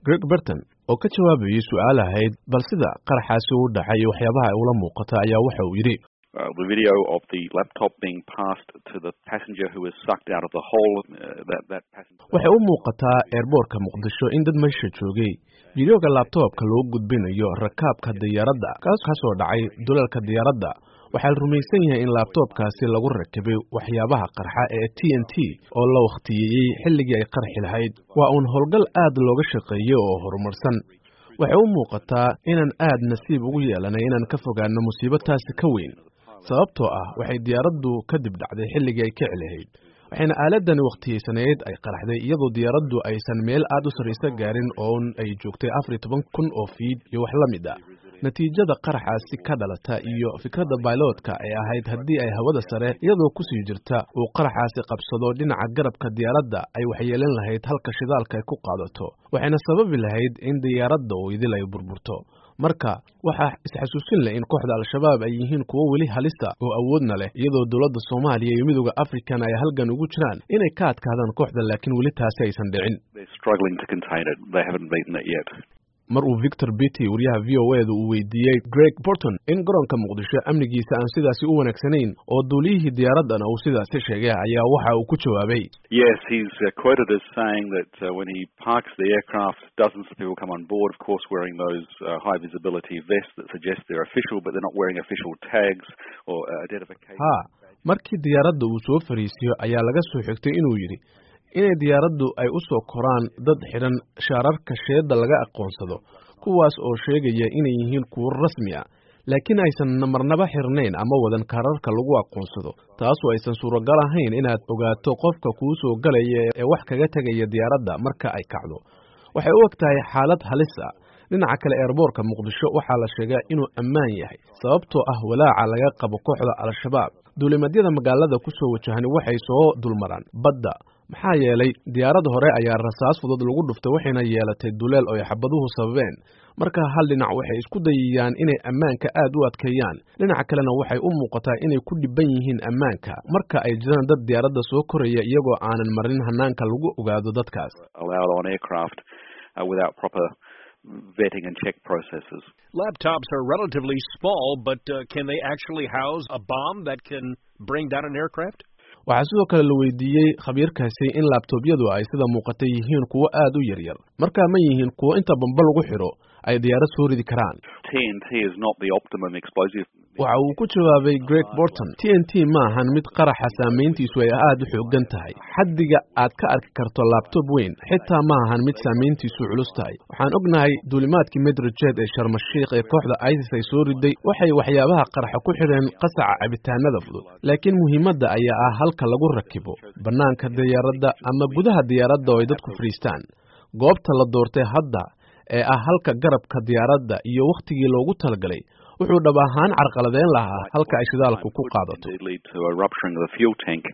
greg burton oo ka jawaabayay su-aal ahayd bal sida qaraxaasi u dhacay iyo waxyaabaha ay ula muuqata ayaa waxa uu yidhi Uh, the video of the laptop being passed to the passenger who was sucked out of the hole. Uh, that that passenger. waxay u muuqataa eerboorka muqdisho in dad meesha joogay fideoga laabtoobka loo gudbinayo rakaabka diyaaradda kaas kasoo dhacay dulalka diyaaradda waxaa la rumaysan yahay in laabtoobkaasi lagu rakibay waxyaabaha qarxa ee t n t oo la wakhtiyeeyey xilligii ay qarxi lahayd waa uun howlgal aad looga shaqeeyey oo horumarsan waxay u muuqataa inaan aad nasiib ugu yeelanay inaan ka fogaano musiibo taasi ka weyn sababtoo ah waxay diyaaraddu kadib dhacday xilligii ay kici lahayd waxayna aaladani wakhtiyeysanayd ay qaraxday iyadoo diyaaraddu aysan meel aad u sarraysa gaarin oon ay joogtay afar iyo toban kun oo fiid iyo wax la mid ah natiijada qaraxaasi ka dhalata iyo fikradda bailotka ay ahayd haddii ay hawada sare iyadoo kusii jirta uu qaraxaasi qabsado dhinaca garabka diyaaradda ay waxyeelin lahayd halka shidaalka ay ku qaadato waxayna sababi lahayd in diyaaradda uu idil ay burburto marka waxaa isxasuusin leh in kooxda al-shabaab ay yihiin kuwo weli halista oo awoodna leh iyadoo dowladda soomaaliya iyo midooda african ay halgan ugu jiraan inay ka adkaadaan kooxda laakiin weli taasi aysan dhicin They're struggling to contain it. They haven't beaten it yet. mar uu victor bitty wariyaha v o eeda uu weydiiyey greg borton in garoonka muqdisho amnigiisa aan sidaasi u wanaagsanayn oo duuliyihii diyaaraddana uu sidaasi sheegay ayaa waxa uu ku jawaabay Yes, he's uh, quoted as saying that uh, when he parks the aircraft, dozens of people come on board, of course, wearing those uh, high visibility vests that suggest they're official, but they're not wearing official tags or uh, identification. haa markii diyaaradda uu soo fariisiyo ayaa laga soo xigtay inuu yidhi inay diyaaraddu ay u soo koraan dad xidhan shaararka sheedda laga aqoonsado kuwaas oo sheegaya inay yihiin kuwo rasmi ah laakiin aysan marnaba xirnayn ama wadan kaararka lagu aqoonsado taasoo aysan suuragal ahayn inaad ogaato qofka kuu soo galaya ee wax kaga tegaya diyaaradda marka ay kacdo waxay u eg tahay xaalad halis ah dhinaca kale eerboorka muqdisho waxaa la sheegaa inuu ammaan yahay sababtoo ah walaaca laga qabo kooxda al-shabaab duulimadyada magaalada ku soo wajahani waxay soo dulmaraan badda maxaa yeelay diyaarad hore ayaa rasaas fudud lagu dhuftay waxayna yeelatay duleel oo ay xabaduhu sababeen marka hal dhinac waxay isku dayayaan inay ammaanka aad u adkeeyaan dhinaca kalena waxay u muuqataa inay ku dhiban yihiin ammaanka marka ay jiraan dad diyaaradda soo koraya iyagoo aanan marin hanaanka lagu ogaado dadkaas allowed on aircraft uh, without proper vetting and check processes. Laptops are relatively small, but uh, can they actually house a bomb that can bring down an aircraft? waxaa sidoo kale la weydiiyey khabiirkaasi in laabtoobyadu ay sida muuqata yihiin kuwo aad u yaryar markaa ma yihiin kuwo inta bamba lagu xidho ay diyaarad soo ridi karaan TNT is not the optimum explosive. waxa uu ku jawaabay greg borton t n t ma ahan mid qaraxa saamayntiisu ay aad u xoogan tahay xaddiga aad ka arki karto laabtoob weyn xitaa ma ahan mid saamayntiisu culus tahay waxaan ognahay duulimaadkii medrojet ee sharmashiikh ee kooxda isis ay soo riday waxay waxyaabaha qaraxa ku xidheen qasaca cabitaanada fudud laakiin muhiimadda ayaa ah halka lagu rakibo bannaanka diyaaradda ama gudaha diyaaradda oo ay dadku fadhiistaan goobta la doortay hadda ee ah halka garabka diyaaradda iyo wakhtigii loogu talagalay wuxuu dhab ahaan carqaladeyn lahaa halka ay shidaalku ku qaadato Indeed lead to a rupturing of the fuel tank